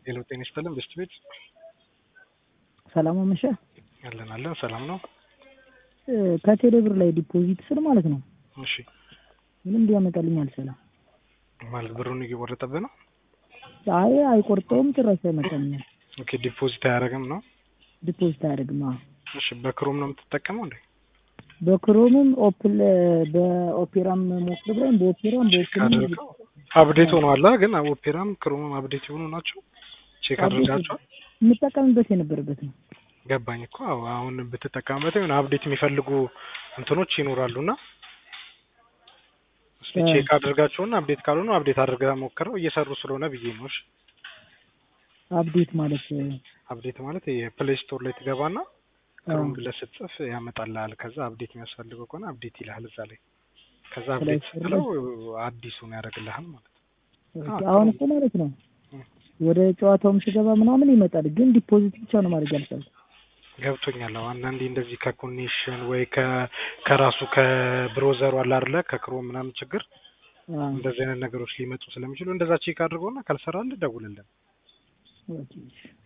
ሄሎ ጤና ይስጥልን በስት ቤት ሰላም አመሸ። አለን አለን ሰላም ነው። ከቴሌ ብር ላይ ዲፖዚት ስል ማለት ነው እሺ ምንም ሊያመጣልኝ አልቻለም። ማለት ብሩን እየቆረጠብህ ነው። አይ አይቆርጠውም፣ ጭራሽ አይመጣልኝም። ኦኬ ዲፖዚት አያደርግም ነው። ዲፖዚት አያደርግም። አዎ እሺ በክሮም ነው የምትጠቀመው እንዴ? በክሮምም ኦፕል በኦፔራም ሞክር ብለን በኦፔራም በኦፕልም አድርገው አፕዴት ሆኗል ግን ኦፔራም ክሮምም አፕዴት የሆኑ ናቸው። ቼክ አድርጋቸዋል። የምጠቀምበት የነበረበት ነው። ገባኝ እኮ አዎ። አሁን ብትጠቀምበት የሆነ አፕዴት የሚፈልጉ እንትኖች ይኖራሉ እና እስኪ ቼክ አድርጋቸውና አፕዴት ካልሆኑ አፕዴት አድርጋ ሞክረው እየሰሩ ስለሆነ ብዬ ነው። እሺ አፕዴት ማለት አፕዴት ማለት የፕሌይ ስቶር ላይ ትገባና ክሮም ብለህ ስትጽፍ ያመጣልሃል። ከዛ አፕዴት የሚያስፈልገው ከሆነ አፕዴት ይልሃል እዛ ላይ። ከዛ አፕዴት ስትለው አዲሱን ያደርግልሃል ማለት ነው። አሁን እኮ ማለት ነው ወደ ጨዋታውም ስገባ ምናምን ይመጣል፣ ግን ዲፖዚት ብቻ ነው ማድረግ ያልቻልኩት። ገብቶኛል። አዎ አንዳንዴ እንደዚህ ከኮኔክሽን ወይ ከራሱ ከብሮዘሩ አለ አይደለ ከክሮም ምናምን ችግር እንደዚህ አይነት ነገሮች ሊመጡ ስለሚችሉ እንደዛ ቼክ አድርገውና ካልሰራልህ ደውልልን። ኦኬ